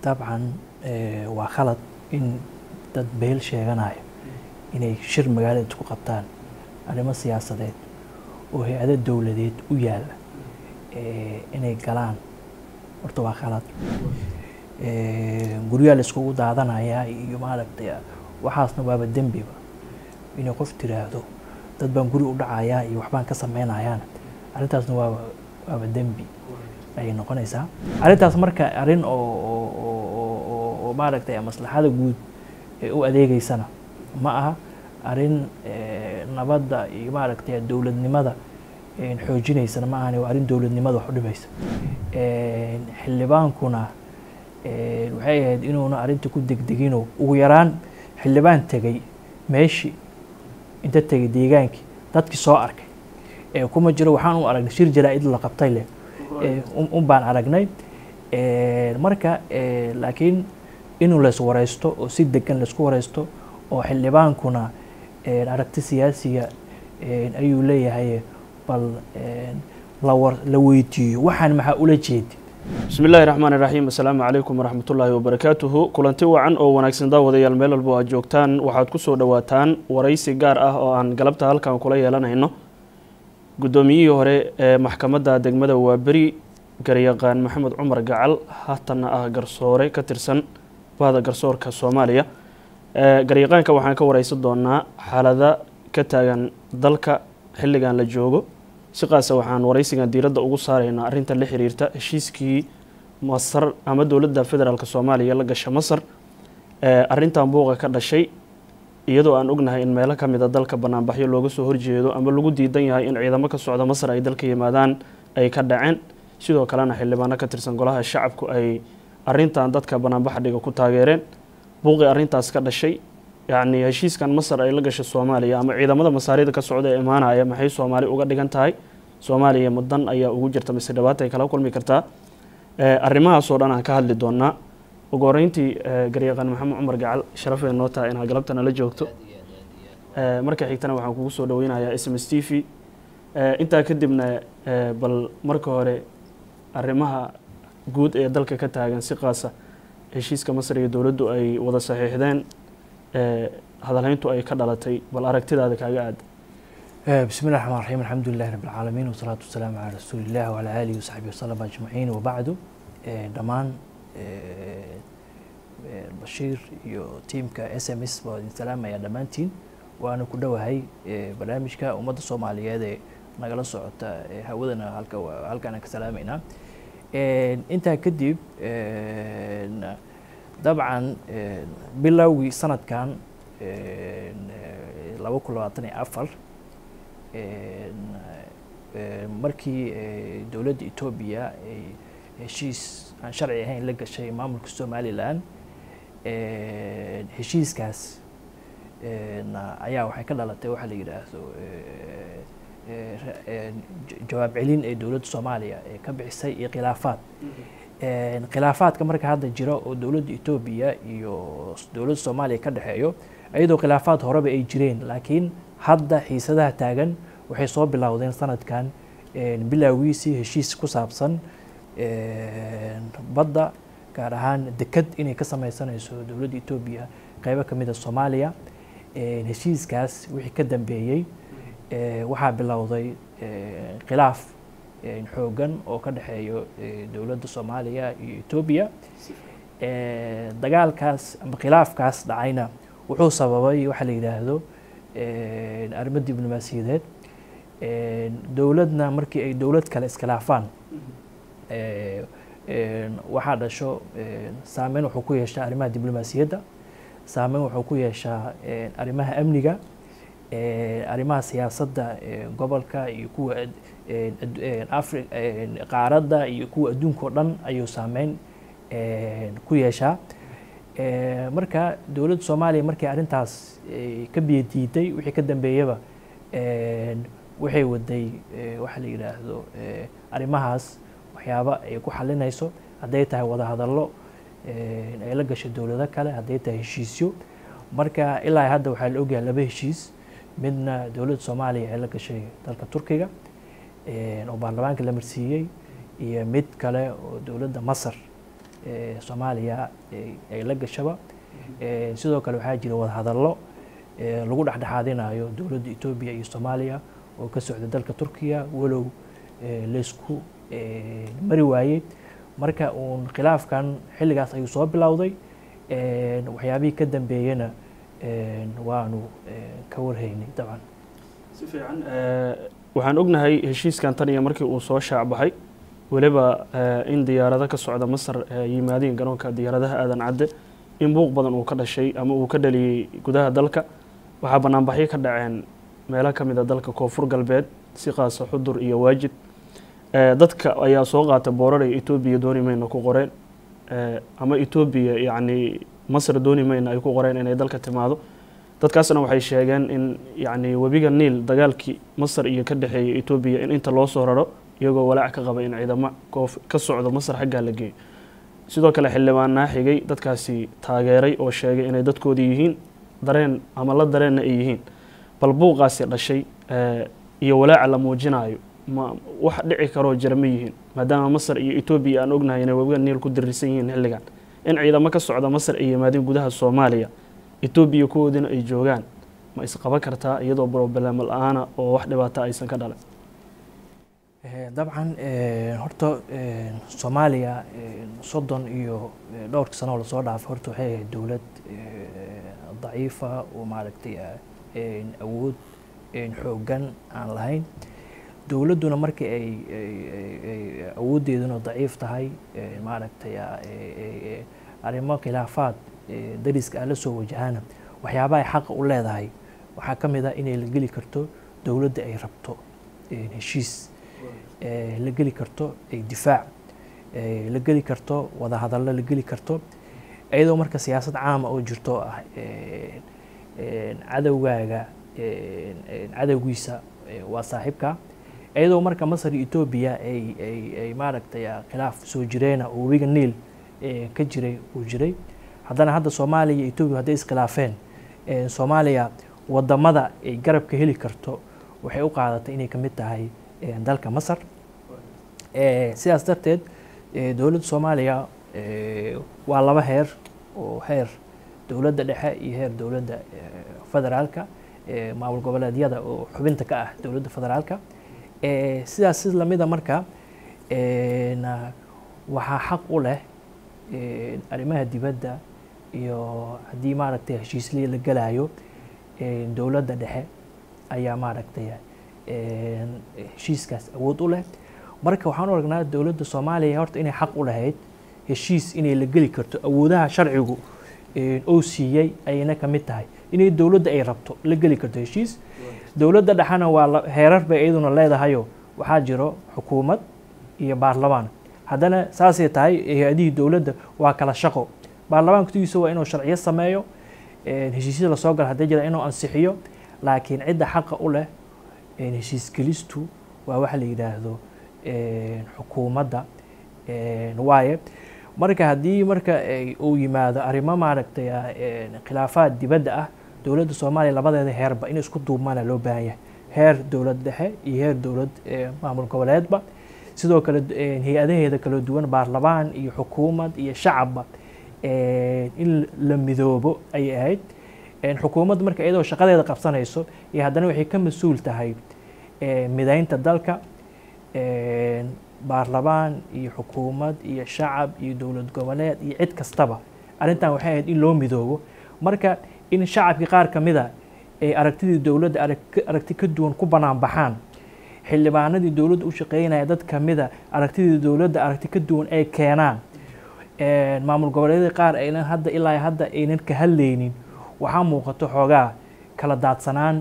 dabcan waa khalad in dad beel sheeganayo inay shir magaalada isku qabtaan arrimo siyaasadeed oo hay-ado dowladeed u yaalla inay galaan horta waa khalad guryaha la iskugu daadanayaa iyo maaragtay waxaasna waaba dembiba inay qof tiraahdo dad baan guri u dhacayaa iyo waxbaan ka samaynayaana arrintaasna waaba waaba dembi ayay noqonaysaa arrintaas marka arrin oo maaragtay maslaxada guud ee u adeegeysana ma aha arrin nabadda iyo maaragtay dowladnimada xoojinaysana ma ahani waa arrin dowladnimada wax u dhimaysa xildhibaankuna waxay ahayd inuuna arrinta ku degdegino ugu yaraan xildhibaan tegey meeshii inta tegay deegaankii dadkii soo arkay kuma jiro waxaan u aragnay shir jaraa-id la qabtay leh un baan aragnay marka laakiin inuu lays wareysto oo si degan laysku wareysto oo xildhibaankuna aragti siyaasiga ayuu leeyahay bal la weydiiyo waxaan maxaa ula jeedi bismi illaahi raxmaan iraxiim assalaamu calaykum waraxmat ullaahi wabarakaatuhu kulanti wacan oo wanaagsan daawadayaal meel walbo aad joogtaan waxaad ku soo dhowaataan waraysi gaar ah oo aan galabta halkan kula yeelanayno guddoomiyihii hore ee maxkamadda degmada waaberi garyaqaan maxamed cumar gacal haatana ah garsoore ka tirsan bahda garsoorka soomaaliya garyaqaanka waxaan ka wareysan doonaa xaalada ka taagan dalka xilligan la joogo si qaasa waxaan waraysigan diiradda ugu saaraynaa arrinta la xiriirta heshiiskii masar ama dowladda federaalk soomaaliya la gasha masar arrintan buuqa ka dhashay iyadoo aan ognahay in meelo ka mida dalka banaanbaxyo looga soo horjeedo ama lagu diidan yahay in ciidamo ka socda masar ay dalka yimaadaan ay ka dhaceen sidoo kalena xildhibaano ka tirsan golaha shacabku ay arrintan dadka banaanbaxa dhiga ku taageereen buuqii arrintaas ka dhashay yacni heshiiskan masar ay la gashay soomaaliya ama ciidamada masaarida ka socda ee imaanaya maxay soomaali uga dhigan tahay soomaaliya mudan ayaa ugu jirta mise dhibaata ay kala kulmi kartaa arrimahaasoo dhan aan ka hadli doonaa ugu horeyntii garyaqaan maxamed cumar gacal sharafay noo tahay inaad galabta nala joogto marka xigtana waxaan kugu soo dhaweynayaa s m s t v intaa kadibna bal marka hore arrimaha guud ee dalka ka taagan si qaasa heshiiska masar iyo dowladdu ay wada saxiixdeen hadalhayntu ay ka dhalatay bal aragtidaada kaaga aada bismi llahi raxmaan raxiim alxamdu lilahi rabi alcaalamiin wasalaatu wasalaamu calaa rasuuli illah wacalaa aalihi wasaxbihi wasalam ajmaciin wabacdu dhammaan bashiir iyo tiimka s m s baa idin salaamaya dhammaantiin waana ku dhowahay barnaamijka ummadda soomaaliyeed ee nagala socota hawadana halka halkaanaan ka salaamaynaa intaa kadib dabcan bilowgii sanadkan laba kun labaatan iyo afar markii dowladda etoobiya ay heshiis aan sharci ahayn la gashay maamulka somalilan heshiiskaas ayaa waxay ka dhalatay waxaa la yidhaahdo jawaab celin ee dowladda soomaaliya ee ka bixisay iyo khilaafaad khilaafaadka marka hadda jira oo dowladda etoobiya iyo dowladda soomaaliya ka dhexeeyo iyadoo khilaafaad horeba ay jireen laakiin hadda xiisadaha taagan waxay soo bilowdeen sanadkan bilowgiisii heshiis ku saabsan badda gaar ahaan deked inay ka sameysanayso dowladda etoobiya qeybo ka mid a soomaaliya heshiiskaas wixii ka dambeeyey waxaa bilowday khilaaf xoogan oo ka dhexeeyo dowladda soomaaliya iyo etoobiya dagaalkaas ama khilaafkaas dhacayna wuxuu sababay waxaa la yidhaahdo arrimo diblomaasiyadeed dowladna markii ay dowlad kale iskhilaafaan waxaa dhasho saameyn wuxuu ku yeeshaa arrimaha diblomaasiyadda saameyn wuxuu ku yeeshaa arrimaha amniga arrimaha siyaasadda gobolka iyo kuwa afri qaaradda iyo kuwa adduunka oo dhan ayuu saameyn ku yeeshaa marka dowladda soomaaliya markii arrintaas ka biyadiiday wixii ka dambeeyaba waxay waday waxaa la yidhaahdo arrimahaas waxyaaba ay ku xalinayso hadday tahay wadahadallo ay la gashay dowlado kale hadday tahay heshiisyo marka ilaa hadda waxaa la ogyahay laba heshiis midna dowladda soomaaliya ay la gashay dalka turkiga oo baarlamaanka la marsiiyey iyo mid kale oo dowladda masar soomaaliya ay la gashaba sidoo kale waxaa jira wadahadallo lagu dhexdhexaadinayo dowladda etoobiya iyo soomaaliya oo ka socda dalka turkiya walow laysku mari waayey marka uun khilaafkan xilligaas ayuu soo bilowday waxyaabihii ka dambeeyena waanu ka warhaynay dabcan si fiican waxaan ognahay heshiiskan tan iyo markii uu soo shaacbaxay weliba in diyaarado ka socda masar yimaadeen garoonka diyaaradaha aadan cadde in buuq badan uu ka dhashay ama uu ka dhaliyey gudaha dalka waxaa banaanbaxyo ka dhaceen meelo ka mid a dalka koonfur galbeed si qaasa xudur iyo waajid dadka ayaa soo qaata booraray etoobiya dooni mayna ku qoreen ama etoobiya yacni masar dooni mayna ay ku qoreen inay dalka timaado dadkaasna waxay sheegeen in yacni webiga niil dagaalkii masar iyo ka dhexeeyay etoobiya in inta loo soo raro iyagoo walaac ka qaba in ciidamo koof ka socdo masar xaggaa la geeyo sidoo kale xildhibaanaa xigay dadkaasi taageeray oo sheegay inay dadkoodii yihiin dareen ama la dareenna ay yihiin bal buuqaasi dhashay iyo walaaca la muujinayo ma wax dhici karoo jira ma yihiin maadaama masar iyo etoobiya aan ognahay inay webiga niil ku diriirsan yihiin xilligan in ciidamo ka socda masar ay yimaadeen gudaha soomaaliya etoobiya kuwoodina ay joogaan ma isqaban kartaa iyadoo broblem la-aana oo wax dhibaata aysan ka dhalan dabcan horta soomaaliya soddon iyo dhowrka sano oo lasoo dhaafay horta waxay ahayd dowlad daciifa oo maaragtay awood xooggan aan lahayn dowladduna markii ay awooddeeduna daciif tahay maaragtay arrimo khilaafaad dariska ah la soo wajahana waxyaabaha ay xaqa u leedahay waxaa ka mid ah inay la geli karto dowladda ay rabto heshiis la geli karto difaac la geli karto wadahadallo la geli karto iyadoo marka siyaasad caama oo jirto ah cadowgaaga cadowgiisa waa saaxiibka iyadoo marka masar iyo etoobiya ay ay ay maaragtay khilaaf soo jireena oo webiga niil ka jiray uu jiray haddana hadda soomaaliya iyo etoobiya hadday iskhilaafeen soomaaliya wadamada ay garabka heli karto waxay u qaadatay inay ka mid tahay dalka masar sidaas darteed dowladda soomaaliya waa laba heer oo heer dowladda dhexe iyo heer dowladda federaalka maamul goboleedyada oo xubinta ka ah dowladda federaalka sidaas si lamida marka waxaa xaq u leh arrimaha dibadda iyo haddii maaragtay heshiislii la gelayo dowladda dhexe ayaa maaragtay heshiiskaas awood u leh marka waxaan u aragnaa dowladda soomaaliya horta inay xaq u lahayd heshiis inay la geli karto awoodaha sharcigu oo siiyey ayayna ka mid tahay inay dowladda ay rabto la geli karto heshiis dowladda dhexena waa heerar bay iyaduna leedahayo waxaa jiro xukuumad iyo baarlamaan haddana saasay tahay hay-adihii dowladda waa kala shaqo baarlamaankudigiisa waa inuu sharciyo sameeyo heshiisyada lasoo gala hadday jira inuu ansixiyo laakiin cidda xaqa u leh heshiisgelistu waa waxa la yidhaahdo xukuumadda waaye marka haddii marka uu yimaado arrimo maaragtay khilaafaad dibadda ah dowladda soomaaliya labadeeda heerba in isku duubmaana loo baahan yahay heer dowlad dhexe iyo heer dowlad maamul goboleedba sidoo kale hay-adaheeda kala duwan baarlamaan iyo xukuumad iyo shacabba in la midoobo ayay ahayd xukuumadda marka iyadoo shaqadeeda qabsanayso iyo haddana waxay ka mas-uul tahay midaynta dalka baarlamaan iyo xukuumad iyo shacab iyo dowlad goboleed iyo cid kastaba arrintan waxay ahayd in loo midoobo marka in shacabkii qaar ka mida ay aragtidii dowladda aragti ka duwan ku banaan baxaan xildhibaanadii dowladda u shaqeynaya dad kamida aragtidii dowladda aragti ka duwan ay keenaan maamul goboleedyada qaar aynan hadda ilaa hadda aynan ka hadlaynin waxaa muuqato xoogaa kala daadsanaan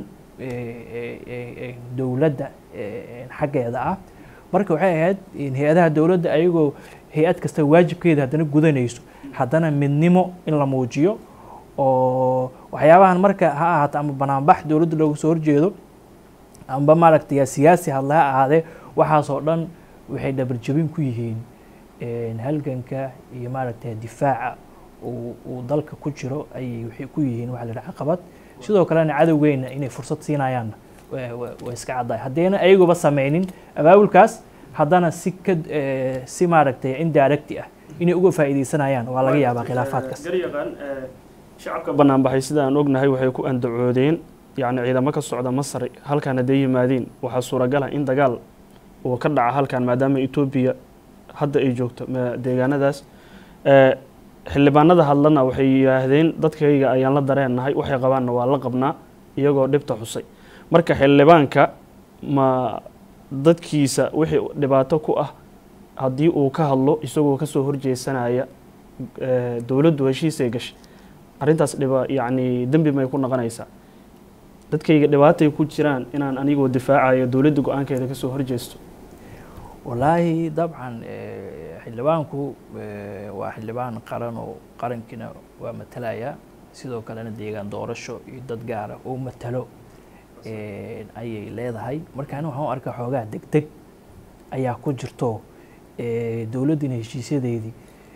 dowladda xaggeeda ah marka waxay ahayd hay-adaha dowladda ayagoo hay-ad kasta waajibkeeda haddana gudanayso haddana midnimo in la muujiyo oo waxyaabahan marka ha ahaato ama banaanbax dowladda looga soo horjeedo amba maaragtay siyaasi hadla ha ahaadee waxaasoo dhan waxay dhabarjabin ku yihiin halganka iyo maaragtay difaaca uu dalka ku jiro ayay waxay ku yihiin waxa la yidhaha caqabad sidoo kalena cadowgeyna inay fursad siinayaanna waa iska caddahay haddayna ayaguba sameynin abaabulkaas haddana si ka si maaragtay indirecti ah inay uga faa'iidaysanayaan waa laga yaabaa khilaafaadkaas garyaqaan shacabka banaanbaxay sida aan ognahay waxay ku andacoodeen yacni ciidamo ka socda masar halkaan hadday yimaadiin waxaa suuragala in dagaal uu ka dhaca halkan maadaama etoobiya hadda ay joogto deegaanadaas xildhibaanada hadlana waxay yidhaahdeen dadkayga ayaan la dareennahay waxay qabaanna waa la qabnaa iyagoo dhibta xusay marka xildhibaanka ma dadkiisa wixii dhibaato ku ah haddii uu ka hadlo isagoo kasoo horjeesanaya dowladdu heshiisay gashay arrintaas dhiba yacni dembi may ku noqonaysaa dadkayga dhibaatay ku jiraan inaan anigoo difaacayo dowladda go-aankeeda kasoo horjeesto wallaahi dabcan xildhibaanku waa xildhibaan qaran oo qarankiina waa matalaya sidoo kalena deegaan doorasho iyo dad gaara oo matalo ayay leedahay marka ani waxaan u arkaa xoogaa deg deg ayaa ku jirto dowladdina heshiisyadeedii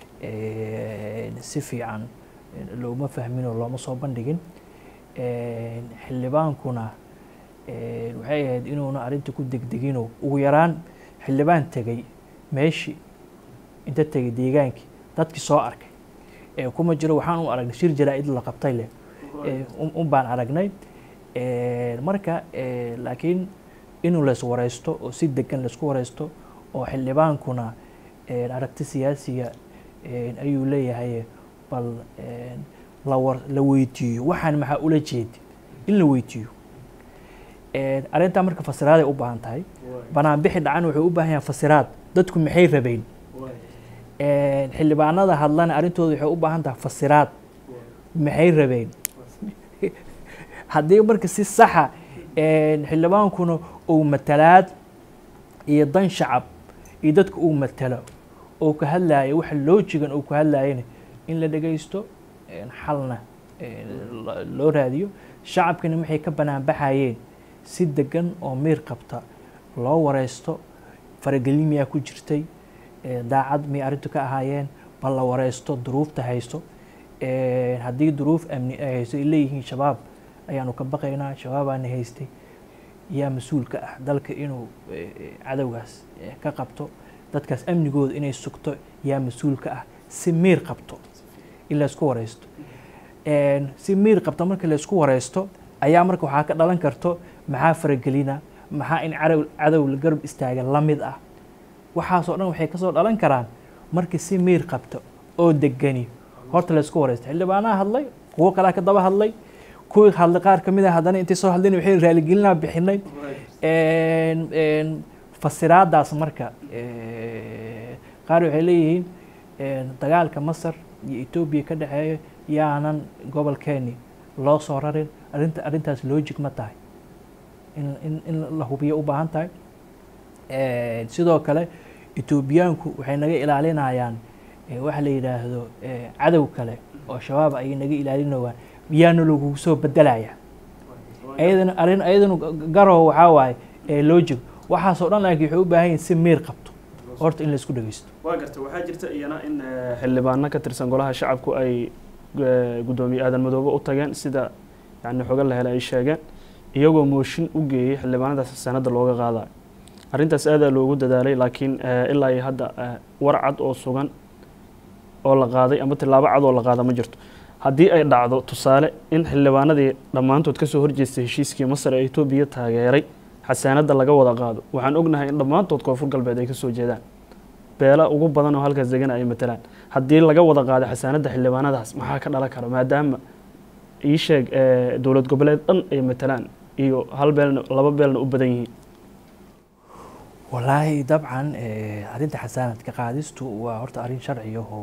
si fiican looma fahmin oo looma soo bandhigin xildhibaankuna waxay ahayd inuuna arrinta ku degdeginoo ugu yaraan xildhibaan tegay meeshii inta tegay deegaankii dadkii soo arkay kuma jiro waxaan u aragnay shir jaraa-id la qabtay leh un baan aragnay marka laakiin inuu lays wareysto oo si degan laysku wareysto oo xildhibaankuna aragti siyaasiga ayuu leeyahay bal lawar la weydiiyo waxaan maxaa ula jeedi in la weydiiyo arrintaa marka fasiraaday u baahan tahay banaanbixi dhacan wuxuu u baahan yahay fasiraad dadku maxay rabeen xildhibaanada hadlana arrintooda waxay u baahan tahay fasiraad maxay rabeen haddii marka si saxa xildhibaankuna uu matalaad iyo dan shacab iyo dadka uu matalo oo ka hadlaayo waxa loojigan uu ka hadlaayana in la dhegaysto xalna loo raadiyo shacabkana waxay ka banaanbaxayeen si degan oo miir qabta loo wareysto faragelin miyaa ku jirtay daacad miyay arrintu ka ahaayeen bal la wareysto duruufta haysto haddii duruuf amni ay haysto ay leeyihiin shabaab ayaanu ka baqaynaa shabaabaana haystay yaa mas-uulka ah dalka inuu cadowgaas ka qabto dadkaas amnigooda inay sugto yaa mas-uulka ah si miir qabto in laysku wareysto si miir qabta marka laysku wareysto ayaa marka waxaa ka dhalan karto maxaa faragelina maxaa in cadow cadow la garab istaaga la mid ah waxaasoo dhan waxay kasoo dhalan karaan markii si miir qabto oo degani horta laysku wareysto xildhibaanaha hadlay kuwo kalea ka daba hadlay kuwii hadlay qaar kamid a haddana intay soo hadlayn waxay raaligelinaa bixinay fasiraadaas marka qaar waxay leeyihiin dagaalka masar iyo etoobiya ka dhexeeya yaanan gobolkeeni loo soo rarin arrinta arrintaas logic ma tahay in in la hubiyo u baahan tahay sidoo kale etoobiyaanku waxay naga ilaalinayaan waxa la yidhaahdo cadow kale oo shabaab ayay naga ilaalinayaan miyaana lagugu soo bedelaya ayadana arrin ayadana garow waxaa waaye logic waxaasoo dhan laakiin waxay u baahan yihin si miir qabto horta in laisku dhegeysto waa garta waxaa jirta iyana in xildhibaano ka tirsan golaha shacabku ay guddoomiye aadan madoobe u tageen sida yani xoga la helay ay sheegeen iyagoo mooshin u geeyey xildhibaanadaas sanadda looga qaadayo arrintaas aadaa loogu dadaalay laakiin ilaa iyo hadda war cad oo sugan oo la qaaday ama tilaabo cad oo la qaada ma jirto haddii ay dhacdo tusaale in xildhibaanadii dhammaantood kasoo horjeestay heshiiskii masar ee etoobiya taageeray xasaanadda laga wada qaado waxaan ognahay in dhammaantood koonfur galbeed ay kasoo jeedaan beela ugu badan oo halkaas degana ay matalaan haddii laga wada qaado xasaanadda xildhibaanadaas maxaa ka dhalan kara maadaama ii sheeg dowlad goboleed dhan ay matalaan iyo hal beelna laba beelna u badan yihiin wallaahi dabcan arrinta xasaanadka qaadistu waa horta arrin sharciya oo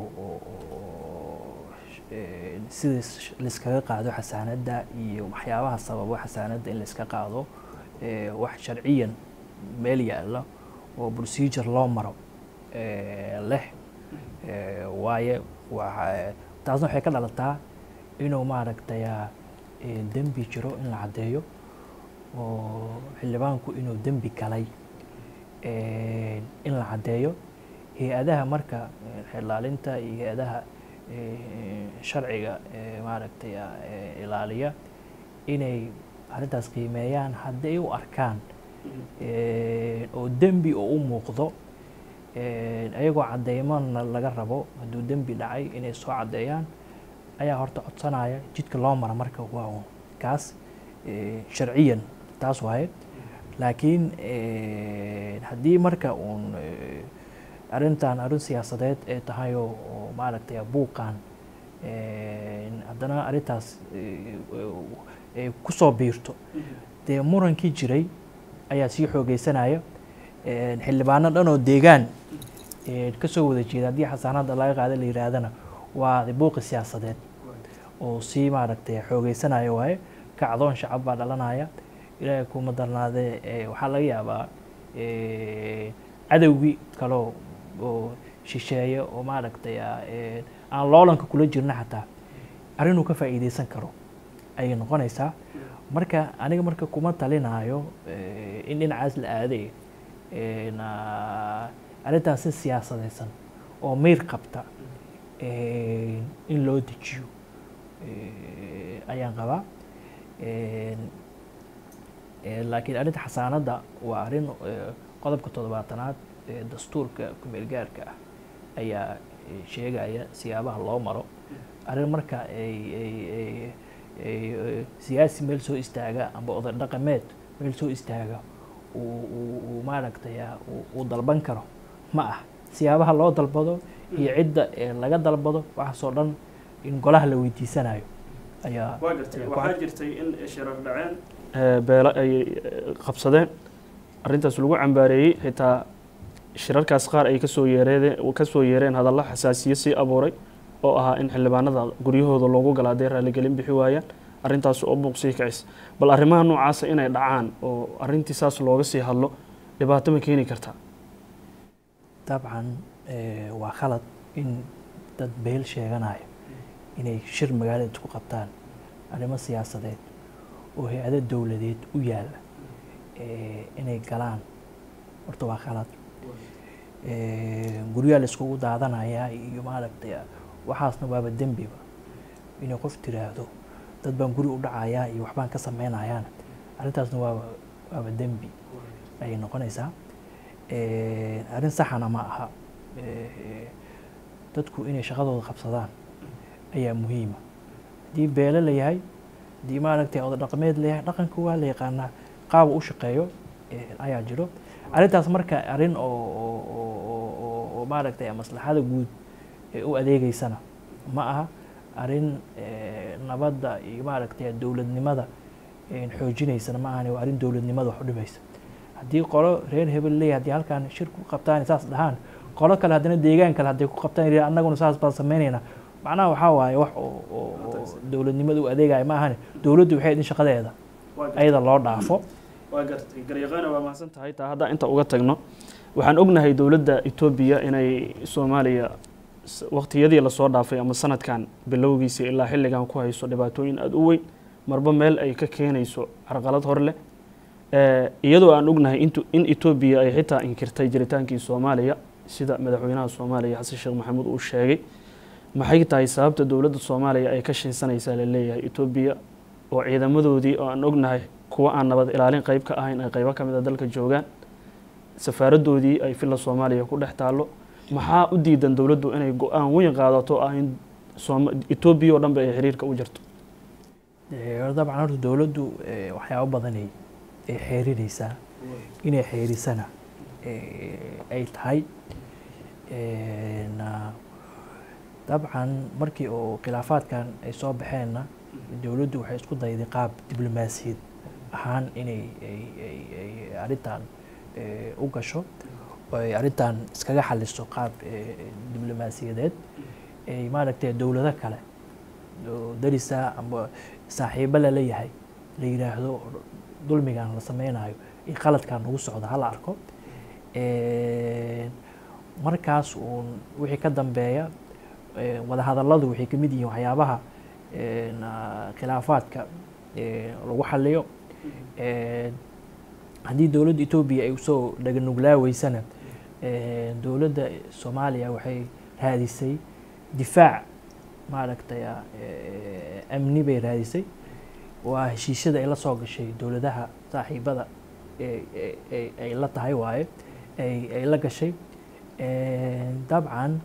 sida laiskaga qaado xasaanadda iyo waxyaabaha sababo xasaanadda in laiska qaado wax sharciyan meel yaalla oo procedure loo maro leh waaye taasna waxay ka dhalataa inuu maaragtay dembi jiro in la caddeeyo oo xildhibaanku inuu dembi galay in la caddeeyo hay-adaha marka xilaalinta iyo hay-adaha sharciga maaragtay ilaaliya inay arrintaas qiimeeyaan hadday u arkaan oo dembi oo u muuqdo ayagoo caddeymona laga rabo hadduu dembi dhacay inay soo caddeeyaan ayaa horta codsanaya jidka loo mara marka waa un kaas sharciyan taas waaye laakiin haddii marka uun arrintan arrin siyaasadeed ay tahay oo oo maaragtay buuqan haddana arrintaas ay kusoo biirto dee murankii jiray ayaa sii xoogeysanaya xildhibaano dhan oo deegaan kasoo wada jeeda haddii xasaanada laga qaada la yihaahdana waa buuqi siyaasadeed oo sii maaragtay xoogeysanaya waaye kacdoon shacab baa dhalanaya ilaahay kuma darnaadee waxaa laga yaabaa cadowgii kaleo oo shisheeye oo maaragtay aan loolanka kula jirna xataa arrinuu ka faa'iideysan karo ayay noqonaysaa marka aniga marka kuma talinaayo in dhinacaas la aaday arrintaas si siyaasadeysan oo meyr qabta in loo dejiyo ayaan qabaa laakiin arrinta xasaanadda waa arrin qodobka toddobaatanaad ee dastuurka kumeel gaarka ah ayaa sheegaya siyaabaha loo maro arrin marka ay siyaasi meel soo istaaga amba oday dhaqameed meel soo istaaga uu maaragtay uu dalban karo ma ah siyaabaha loo dalbado iyo cidda laga dalbado waxaasoo dhan in golaha la weydiisanayo ayaa waa gartay waxaa jirtay in shirar dhaceen beelo ay qabsadeen arrintaas lagu cambaareeyey xitaa shirarkaas qaar ay kasoo yeereen kasoo yeereen hadalla xasaasiye sii abuuray oo ahaa in xildhibaanada guryahooda loogu gala hadday raaligelin bixi waayaan arrintaas oo buuq sii kacis bal arrimaha noocaasa inay dhacaan oo arrintii saas looga sii hadlo dhibaato ma keeni kartaa dabcan waa khalad in dad beel sheeganaya inay shir magaalada isku qabtaan arrimo siyaasadeed oo hay-ado dowladeed u yaalla inay galaan horta waa khalad guryaha la iskugu daadanayaa iyo maaragtay waxaasna waaba dembiba inay qof tiraahdo dad baan guri u dhacayaa iyo waxbaan ka sameynayaan arrintaasna waaba waaba dembi ayay noqonaysaa arrin saxana ma aha dadku inay shaqadooda qabsadaan ayaa muhiima haddii beelo la yahay haddii maaragtay oda dhaqameed la yahay dhaqanka waa la yaqaanaa qaaba u shaqeeyo ayaa jiro arrintaas marka arrin oo oo maaragtay maslaxada guud u adeegeysana ma aha arrin nabadda iyo maaragtay dowladnimada xoojinaysana ma ahani waa arrin dowladnimada wax u dhimaysa haddii qolo reer hebel leeyahay haddii halkaan shir ku qabtaan saas dhahaan qolo kale haddana deegaan kale hadday ku qabtaan annaguna saas baan sameynaynaa macnaha waxaa waaye wax oo dowladnimada u adeegaya ma ahani dowladdu waxay idin shaqadeeda ayada loo dhaafo waa gartay garyaqaana waa mahadsan tahay taa haddaa inta uga tagno waxaan ognahay dowladda etoobiya inay soomaaliya waqtiyadii lasoo dhaafay ama sanadkan bilowgiisa ilaa xilligan ku hayso dhibaatooyin aada u weyn marba meel ay ka keenayso carqalad hor leh iyadoo aan ognahay in etoobiya ay xitaa inkirtay jiritaankii soomaaliya sida madaxweynaha soomaaliya xasan sheekh maxamuud uu sheegay maxay tahay sababta dowladda soomaaliya ay ka shinsanaysaa laleeyahay etoobiya oo ciidamadoodii oo aan ognahay kuwa aan nabad ilaalin qeyb ka ahayn ay qeybo ka mid a dalka joogaan safaaradoodii ay filla soomaaliya ku dhex taallo maxaa u diidan dowladdu inay go-aan weyn qaadato ah in etoobiya oo dhanba ay xiriirka u jirto dabcan horta dowladdu waxyaabo badanay ay xeerinaysaa inay xeerisana ay tahay dabcan markii oo khilaafaadkan ay soo baxeenna dowladdu waxay isku dayday qaab diblomaasiyad ahaan inay ay arrintan u gasho oo ay arrintan iskaga xaliso qaab diblomaasiyadeed ay maaragtay dowlado kale oo darisa amba saaxiibo lala yahay la yidhaahdo dulmigan la sameynayo iyo qaladkan ugu socda hala arko markaas uun wixii ka dambeeya wadahadalladu waxay kamid yihiin waxyaabaha khilaafaadka lagu xaliyo haddii dowladda etoobiya ay usoo dhaganuglaaweysanna dowladda soomaaliya waxay raadisay difaac maaragtay amni bay raadisay waa heshiisyada ay la soo gashay dowladaha saaxiibada ay la tahay waaye ay la gashay dabcan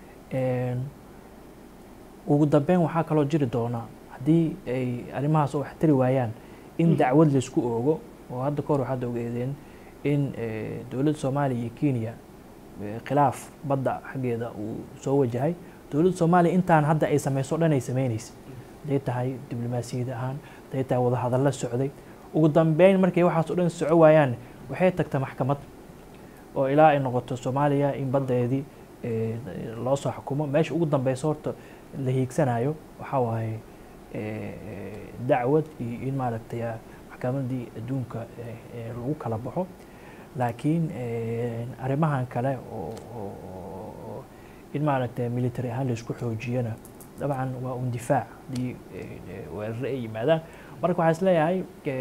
ugu dambeyn waxaa kaloo jiri doona haddii ay arrimahaas wax tari waayaan in dacwad laisku oogo oo hadda kahor waxaad ogeedeen in dowladda soomaaliya iyo kenya khilaaf badda xaggeeda uu soo wajahay dowladda soomaaliya intaan hadda ay sameyso o dhan ay sameyneysa hadday tahay diblomaasiyad ahaan hadday tahay wadahadalla socday ugu dambeyn markay waxaas o dhan soco waayaan waxay tagta maxkamad oo ilaa ay noqoto soomaaliya in baddeedii loo soo xukumo meesha ugu dambeysa horta la hiigsanayo waxaa waaye dacwad iyo in maaragtay maxkamadii adduunka lagu kala baxo laakiin arrimahan kale oo in maaragtay military ahaan laisku xoojiyana dabcan waa un difaac haddii weerare ay yimaadaan marka waxaa is leeyahay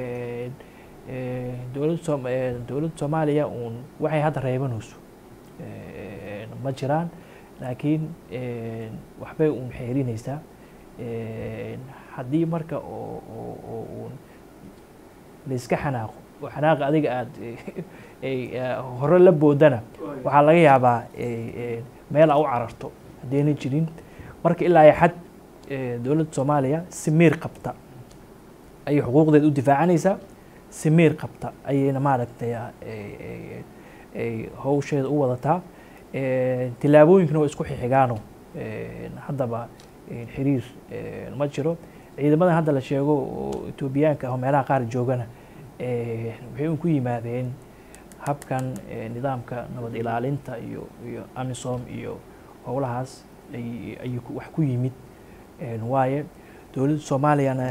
dowladda som dowladda soomaaliya uun waxay hadda reebanayso ma jiraan laakiin waxbay uun xeerinaysaa haddii marka oo oo uun laiska xanaaqo oo xanaaqa adiga aada hore la boodana waxaa laga yaabaa meel a u cararto haddayna jirin marka ilaa iyo xad dowladda soomaaliya si miir qabta ayay xuquuqdeeda u difaacanaysaa si miir qabta ayayna maaragtay ay hawsheeda u wadataa tillaabooyinkana waa isku xixigaano haddaba xiriir ma jiro ciidamadan hadda la sheego oo etoobiyaanka ah oo meelaha qaar joogana waxay un ku yimaadeen habkan nidaamka nabad ilaalinta iyo iyo amisom iyo howlahaas ayay wax ku yimid waaye dowladda soomaaliyana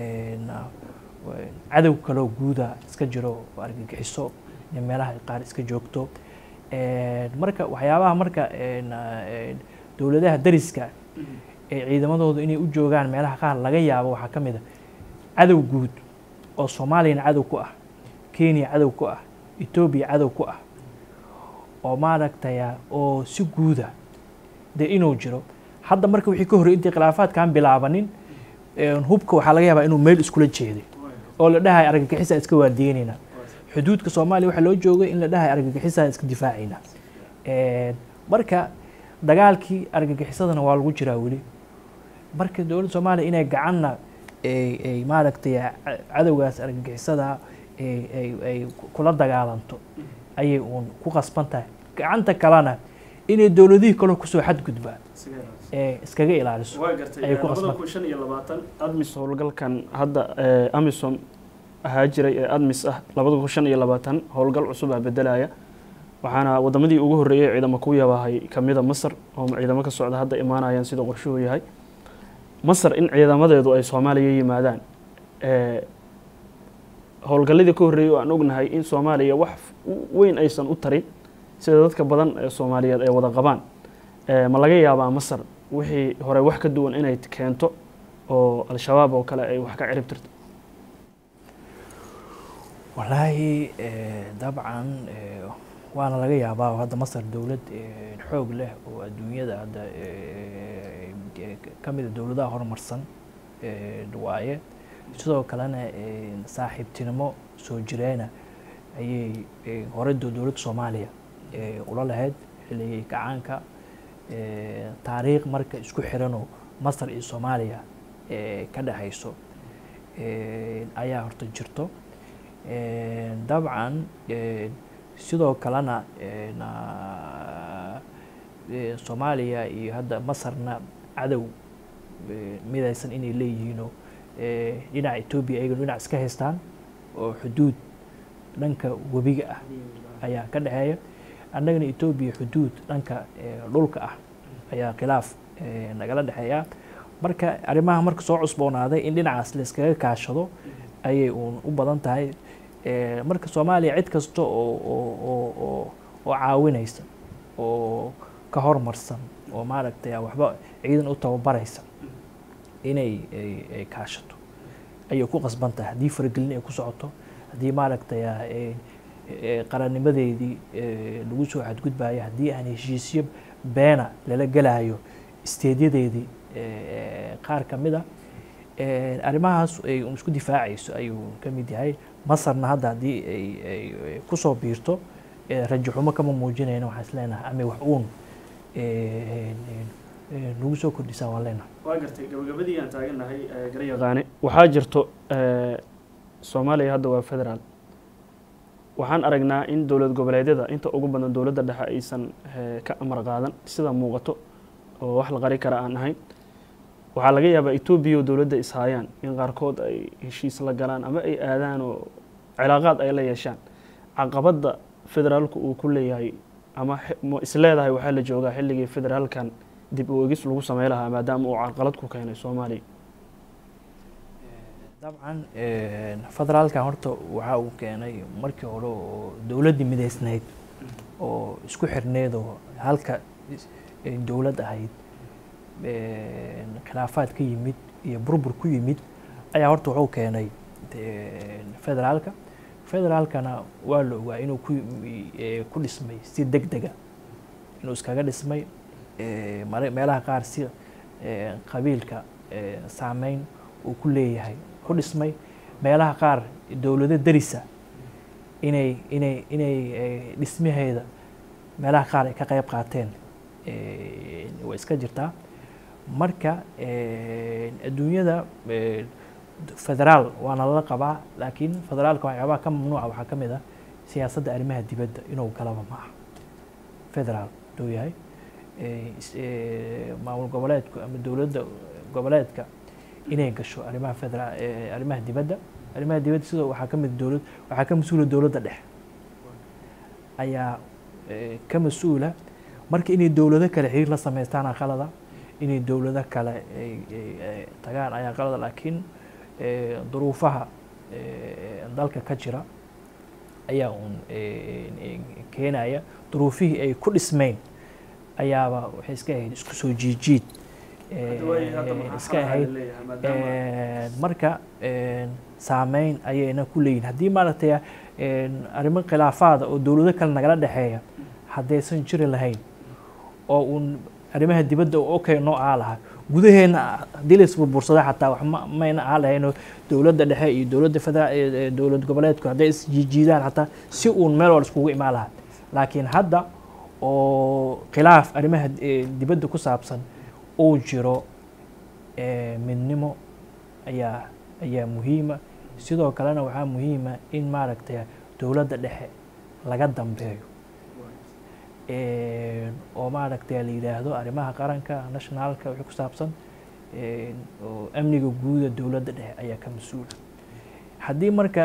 cadow kaloo guuda iska jiro oo argagixiso in meelaha qaar iska joogto marka waxyaabaha marka dowladaha dariska ee ciidamadoodu inay u joogaan meelaha qaar laga yaabo waxaa ka mid a cadow guud oo soomaaliyana cadow ku ah kenya cadow ku ah etoobiya cadow ku ah oo maaragtaya oo si guuda dee inuu jiro hadda marka wixii ka horrey intii khilaafaadkaan bilaabanin hubka waxaa laga yaabaa inuu meel iskula jeeday oo la dhahay argagixisaan iska waardiyeynayna xuduudka soomaaliya waxaa loo joogay in la dhahay argagixisaan iska difaacayna marka dagaalkii argagixisadana waa lagu jiraa weli marka dowladda soomaaliya inay gacanna ay maaragtay cadowgaas argagixisada ay kula dagaalanto ayay uun ku qasban tahay gacanta kalena inay dowladihii kaloo kusoo xadgudbaan ee iskaga ilaaliso ayay ku qasban shan iyo labaatan admis howlgalkan hadda amisom ahaa jiray ee admis ah labada kun shan iyo labaatan howlgal cusub ah bedelaya waxaana wadamadii ugu horreeyay ciidamo ku yabahay kamida masar oo ciidamo ka socda hadda imaanayaan sida qorshuhu yahay masar in ciidamadeedu ay soomaaliya yimaadaan howlgalladii ka horreeyay oo aan ognahay in soomaaliya wax weyn aysan u tarin sida dadka badan ee soomaaliyeed ay wada qabaan ma laga yaabaa masar wixii hore wax ka duwan inay keento oo al-shabaab oo kale ay wax ka cirib tirto wallaahi dabcan waana laga yaabaa oo hadda masar dowlad xoog leh oo adduunyada hadda ka mida dowladaha horumarsan waaye sidoo kalena saaxiibtinimo soo jireena ayay hore dowladda soomaaliya ula lahayd xilligii gacaanka taariikh marka isku xiranoo masar iyo soomaaliya ka dhexayso ayaa horta jirto dabcan sidoo kalena soomaaliya iyo hadda masarna cadow midaysan inay leeyihiinoo dhinaca etoobiya ayagana dhinac iska haystaan oo xuduud dhanka webiga ah ayaa ka dhexeeya annagana etoobiya xuduud dhanka dhulka ah ayaa khilaaf nagala dhexeeya marka arrimaha marka soo cusboonaaday in dhinacaas la iskaga kaashado ayay uun u badan tahay marka soomaaliya cid kasta oo oo oo caawinaysa oo ka hormarsan oo maaragtay waxba ciidan u tababaraysa inay ay kaashato ayay ku qasban tahay haddii faragelin ay ku socoto haddii maaragtay qarannimadeedii lagu soo xadgudbayo haddii aan heshiisyo beena lala gelayo isteedyadeedii qaar ka mid a arrimahaas ay isku difaacayso ayuu ka mid yahay masarna hadda haddii ay kusoo biirto rajo xumo kama muujinayna waxaan isleenahay ama wax uun nagu soo kordhisaa waan leenahay waa gartay gabagabadii aan taagannahay garyaqaane waxaa jirto soomaaliya hadda waa federaal waxaan aragnaa in dowlad goboleedyada inta ugu badan dowladda dhexe aysan ka amar qaadan sida muuqato oo wax la qari kara aan ahayn waxaa laga yaabaa etoobiya oo dowladda ishaayaan in qaarkood ay heshiis la galaan ama ay aadaan oo cilaaqaad ay la yeeshaan caqabadda federaalku uu ku leeyahay ama isleedahay waxaa la joogaa xilligii federaalkan dib u egis lagu samey lahaa maadaama uu carqalad ku keenay soomaaliya dabcan federaalkan horta waxa uu keenay markii hore oo dowladdii midaysnayd oo isku xirneed oo halka dowlad ahayd khilaafaad ka yimid iyo burbur ku yimid ayaa horta wuxuu keenay federaalka federaalkana waa la ogaa inuu ku dhismay si deg dega inuu iskaga dhismay meelaha qaar si qabiilka saameyn uu ku leeyahay ku dhismay meelaha qaar dowlado darisa inay inay inay dhismaheeda meelaha qaar ay ka qayb qaateen way iska jirtaa marka adduunyada federaal waana lala qabaa laakiin federaalka waxyaabaha ka mamnuuca waxaa ka mid ah siyaasadda arrimaha dibadda inuu galaba ma aha federaal haduu yahay maamul goboleedku ama dowladda goboleedka inay gasho arrimaha federaal arrimaha dibadda arrimaha dibadda sidoo waxaa ka mid dowlad waxaa ka mas-uula dowladda dhexe ayaa ka mas-uula marka inay dowlado kale xiriir la sameystaan qalada inay dowlado kale tagaan ayaa qalada laakiin duruufaha dalka ka jira ayaa uun keenaya duruufihii ay ku dhismeyn ayaaba waxay iska ahayd isku soo jiijiid iska ahayd marka saameyn ayayna ku leeyihin haddii maaragtay arrimo khilaafaada oo dowlado kale nagala dhexeeya haddaysan jiri lahayn oo uun arrimaha dibadda okay noo aa lahaa gudaheena haddii la isburbursada xataa wax mayna aa lahaynoo dowladda dhexe iyo dowladda federaal dowlad goboleedku hadday isjiijiidaan xataa si uun meel wal iskugu imaan lahaa laakiin hadda oo khilaaf arrimaha dibadda ku saabsan uu jiro midnimo ayaa ayaa muhiima sidoo kalena waxaa muhiima in maaragtay dowladda dhexe laga dambeeyo oo maaragtay la yidhaahdo arrimaha qaranka nationalka wixii ku saabsan oo amniga guuda dowladda dhexe ayaa ka mas-uula haddii marka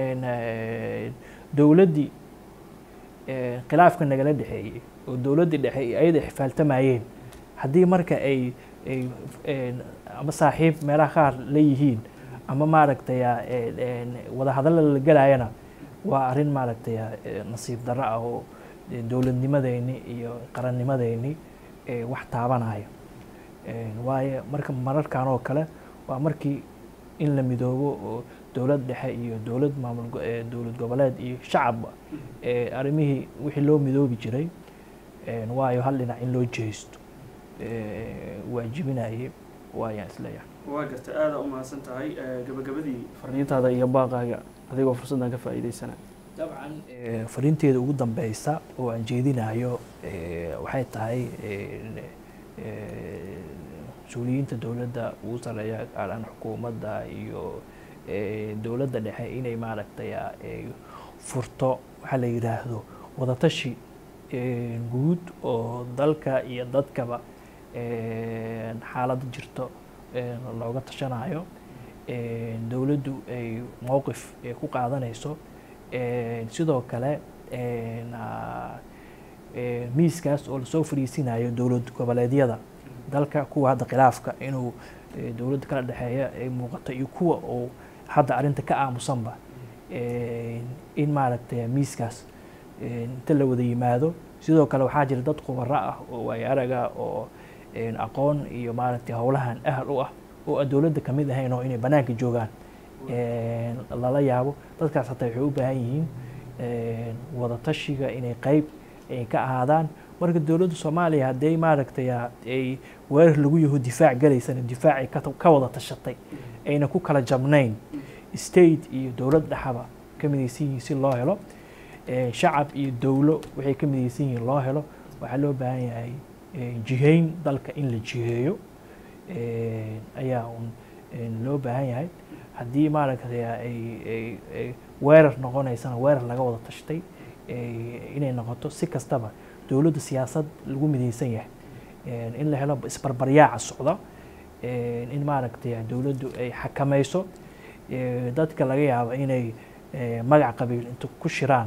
dowladdii khilaafka nagala dhexeeyey oo dowladdii dhexe iyo ayada xifaaltamayeen haddii marka ay ay ama saaxiib meelaha qaar leeyihiin ama maaragtay wadahadalla la gelaayana waa arrin maaragtay nasiib darro ah oo dowladnimadeyni iyo qarannimadeyni wax taabanaya waayo marka mararkan oo kale waa markii in la midoobo oo dowlad dhexe iyo dowlad maamul dowlad goboleed iyo shacabba arrimihii wixii loo midoobi jiray waayo hal dhinac in loo jeheysto waajibinayay waayaan isleeyahay waa garta aada u mahadsan tahay gabagabadii fariintaada iyo baaqaaga adigoo fursaddan ka faa'iideysana dabcan fariinteeda ugu dambeysa oo aan jeedinayo waxay tahay mas-uuliyiinta dowladda ugu sareeya gaaraan xukuumadda iyo dowladda dhexe inay maaragtay furto waxaa la yidhaahdo wadatashi guud oo dalka iyo dadkaba xaaladda jirto looga tashanayo dowladdu ay mowqif ku qaadanayso sidoo kale miiskaas oo lasoo fariisinayo dowlad goboleedyada dalka kuwa hadda khilaafka inuu dowladda kala dhexeeya ay muuqato iyo kuwa oo hadda arrinta ka aamusanba in maaragtay miiskaas inta la wada yimaado sidoo kale waxaa jira dad khubaro ah oo waayo araga oo aqoon iyo maaragtay howlahan ahal u ah oo aan dowladda kamid ahayn oo inay banaanka joogaan lala yaabo dadkaas hataa waxay u baahan yihiin wadatashiga inay qeyb ay ka ahaadaan marka dowladda soomaaliya hadday maaragtay ay weerar lagu yaho difaac galaysana difaacay ka wada tashatay ayna ku kala jabnayn state iyo dowlad dhexaba ka midaysan yihiin si loo helo shacab iyo dowlo waxay ka midaysan yihiin loo helo waxaa loo baahan yahay jihayn dalka in la jiheeyo ayaa un loo baahan yahay haddii maaragtay ay weerar noqonaysana weerar laga wada tashtay inay noqoto si kastaba dowladda siyaasad lagu midaysan yahay in la helo isbarbaryaaca socda in maaragtay dowladdu ay xakamayso dadka laga yaabo inay magac qabiil inta ku shiraan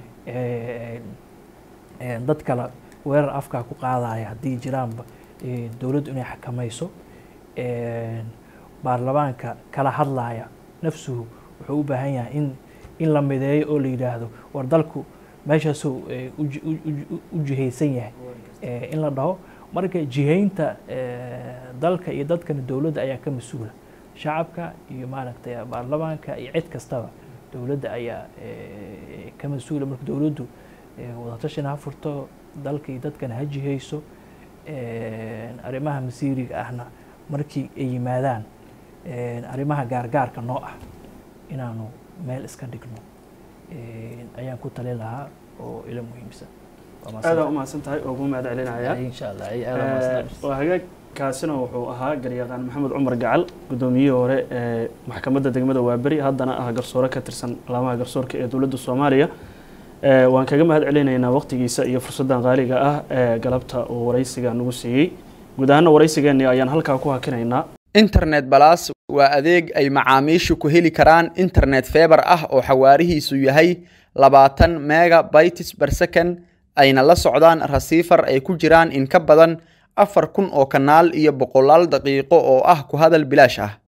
dad kale weerar afkaa ku qaadaya haddii jiraanba dowladdu inay xakamayso baarlamaanka kala hadlaya nafsuhu wuxuu u baahan yahay in in la mideeyo oo la yidhaahdo war dalku meeshaasuu u jihaysan yahay in la dhaho marka jihaynta dalka iyo dadkana dowladda ayaa ka mas-uula shacabka iyo maaragtay baarlamaanka iyo cid kastaba dowladda ayaa ka mas-uula marka dowladdu wadatashan ha furto dalka iyo dadkana ha jihayso arrimaha masiiriga ahna markii ay yimaadaan arrimaha gaargaarka noo ah inaanu meel iska dhigno ayaan ku talin lahaa oo ila muhiimsan aada umahadsan tahay oo ugu mahad celinaya insha allah waa hagaagkaasina wuxuu ahaa garyaqaan maxamed cumar gacal guddoomiyihii hore ee maxkamadda degmada waaberi haddana ah garsoore ka tirsan laamaha garsoorka ee dowladda soomaaliya waan kaga mahad celinaynaa waqtigiisa iyo fursaddan qaaliga ah ee galabta uu waraysiga nagu siiyey guud ahaana waraysigeenii ayaan halkaa ku hakinaynaa internet balas waa adeeg ay macaamiishu ku heli karaan internet feebar ah oo xawaarihiisu yahay labaatan mega bytes per second ayna la socdaan rasiifar ay ku jiraan in ka badan afar kun oo kanaal iyo boqolaal daqiiqo oo ah ku hadal bilaash ah